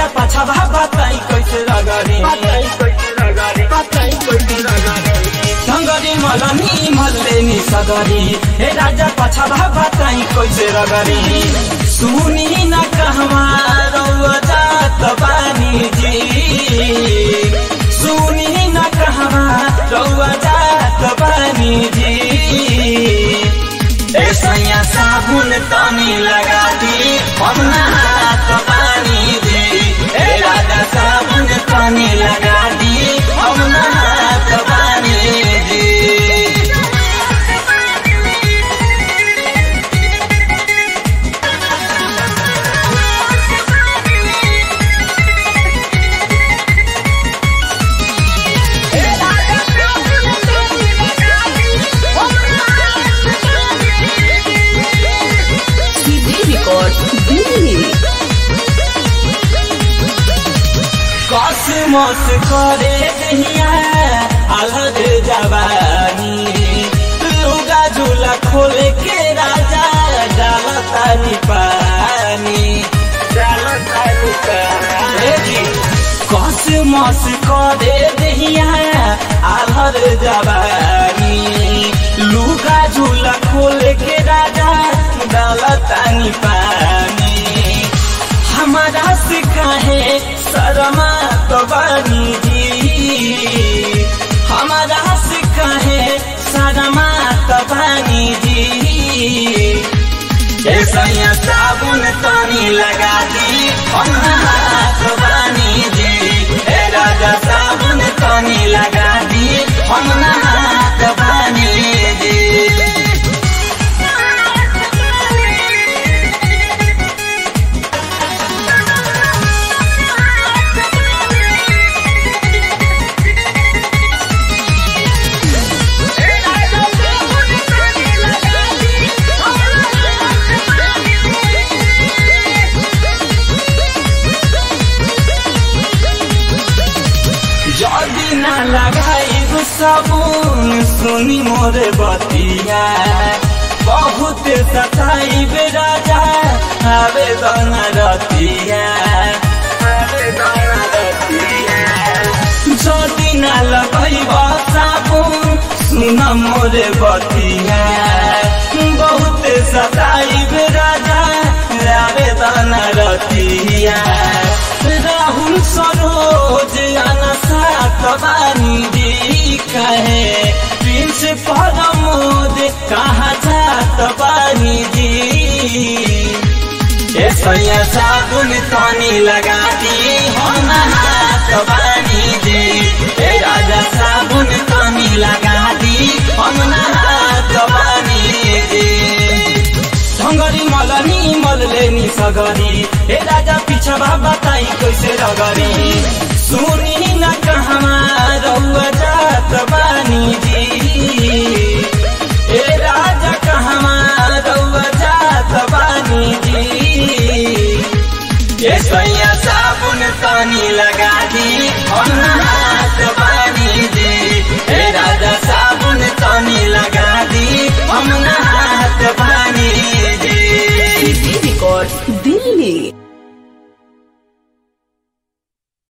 राजा पाछा भा बताई कैसे रगरी ढङ्गरी मलनी मल्ले नि सगरी हे राजा पाछा भा बताई कैसे रगरी सुनी न कहवा रौआ जात बानी जी सुनी न कहवा रौआ जात बानी जी ए सैया साबुन तनी लगा दी हम नहात पानी दी ए राजा साबुन तनी लगा दी हम नहात पानी दी सीधे रिकॉर्ड दिल्ली कसमस करे दहिया अलग जवानी लुगा झूला खोल के राजा डालतानी पानी डालतानी पानी कसमस करे दहिया अलग जवानी लुगा झूला खोल के राजा डालतानी पानी हमारा से काहे शर्मा तो बानी जी हमारा से काहे शर्मा तो बानी जी ए सैया साबुन तनी लगा दी हम हाथ बानी जी ए राजा साबुन तनी लगा दी हम हाथ बानी जी जदि ना लगाई साबुन सुनी मोर बतिया बहुत सताई बे राजा आवेदन रतिया जदि ना लगाई साबुन सुन मोर बतिया बहुत सताई बे राजा आवेदन रतिया राहुल सरोज अनसात बानी जी कहे प्रिंस परमोद कहाँ जात बानी जी ए सैया साबुन तनी लगा दी हम हाथ बानी जी ए राजा साबुन तनी लगा दी हम हाथ बानी जी ढङ्गरी मलनी मलले नि सगरी ए राजा पिछा बताई कैसे रगरी सुनी न कहमा रौआ जात बानी जी ए राजा कहमा रौआ जात बानी जी ए सैया साबुन तनी लगा दी हम हाथ बानी जी ए राजा साबुन तनी लगा दी हम हाथ बानी जी सीधे रिकॉर्ड दिल्ली